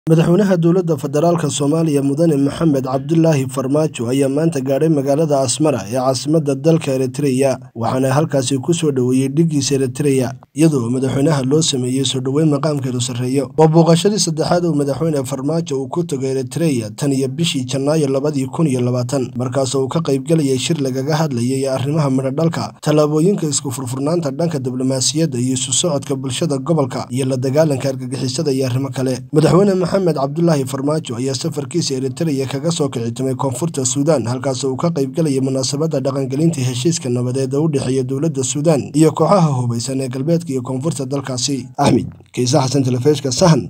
madaxweynaha dowladda federaalk soomaaliya mudane maxamed cabdulaahi farmaajo ayaa maanta gaadhay magaalada asmara ee caasimadda dalka eritreya waxaana halkaasi ku soo dhoweeyey dhiggiisa eritreya iyadoo madaxweynaha loo sameeyey soo dhoweyn maqaamkeedu sarreeyo waa booqashadii saddexaad uu madaxweyne farmaajo uu ku tago eritreya tan iyo bishii janaayo labadii kun iyo labaatan markaasoo uu ka qaybgelayay shir lagaga hadlayay arrimaha midhodhalka tallaabooyinka isku furfurnaanta dhanka diblomaasiyadda iyo isu socodka bulshada gobolka iyo la dagaalanka argagixisada iyo arrimo kale madaxweyne maxamed cabdulaahi farmaajo ayaa safarkiisa eritreya kaga soo kicitimay koonfurta suudaan halkaasoo uu ka qaybgelayay munaasabadda dhaqangelinta heshiiska nabadeed oo u dhexeeya dowladda suudaan iyo kooxaha hubaysan ee galbeedka iyo koonfurta dalkaasi axmed kiise xasan telefishka sahan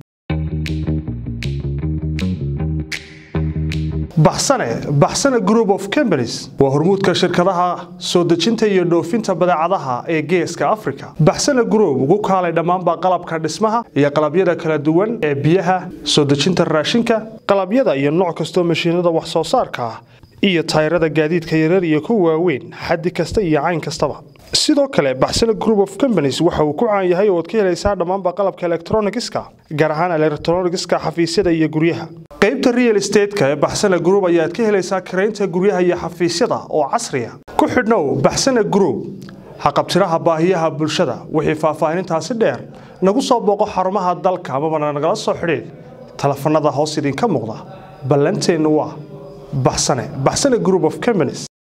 baxsane baxsane group of companies waa hormuudka shirkadaha soo dejinta iyo dhoofinta badeecadaha ee geeska africa baxsane group ugu kaalay dhammaanba qalabka dhismaha iyo qalabyada kala duwan ee biyaha soo dejinta raashinka qalabyada iyo nooc kastoo mashiinada wax soo saarka ah iyo tayrada gaadiidka yarar iyo kuwa waaweyn xaddi kasta iyo cayn kastaba sidoo kale baxsane group of companies waxa uu ku caan yahay oo ad ka helaysaa dhammaanba qalabka elektronigiska gaar ahaan elektronigiska xafiisyada iyo guryaha qaybta real estateska ee baxsane group ayaad ka helaysaa karaynta guryaha iyo xafiisyada oo casriya ku xidhnow baxsane group haqabtiraha baahiyaha bulshada wixii faahfaahinintaasi dheer nagu soo booqo xarumaha dalka amabana nagala soo xidhiid telefanada hoos idinka muuqda ballanteennu waa baxsane baxsane group of companies